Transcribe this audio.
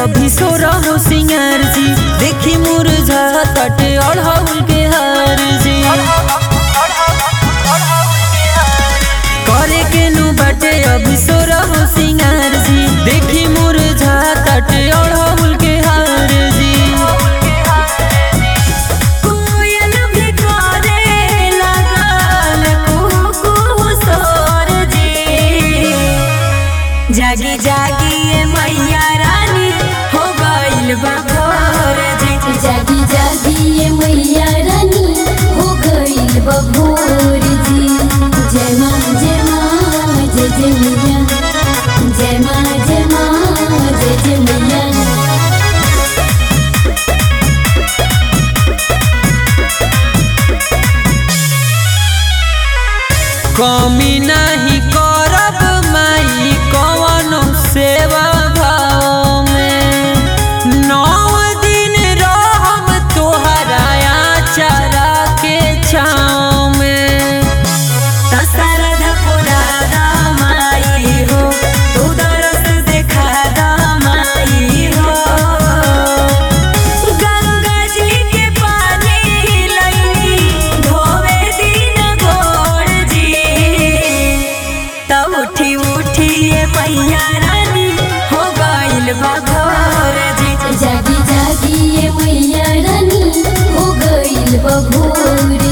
अभी सो रहो सिंगार जी देखी मुरझा तटे अढ़ौल के हार जी करे के नु बाटे अभी सो रहो सिंगार जी देखी मुरझा तटे अढ़ौल के हार जी कोयल भी करे लागल कुहू कुहू सोर जी जागी जागी ये मैया रानी हो गइल बा भोर जी जागी जागी ये मैया रानी हो गइल बभोर जी जय माँ जय माँ जय जय मैया जय माँ जय माँ जय जय मैया कमी नहीं करब माई कवनो सेवा भाव में नौ दिन रहब तोहरा आचारा के छाँव में दशरथ पुराना माई हो तू दरस देखा माई हो गंगा जी के पानी लई धोवे दिन गोड़ जी तब उठी उठी ये मैया रानी हो गइल बा भोर जी जागी जागी ये मैया रानी हो गइल बभोर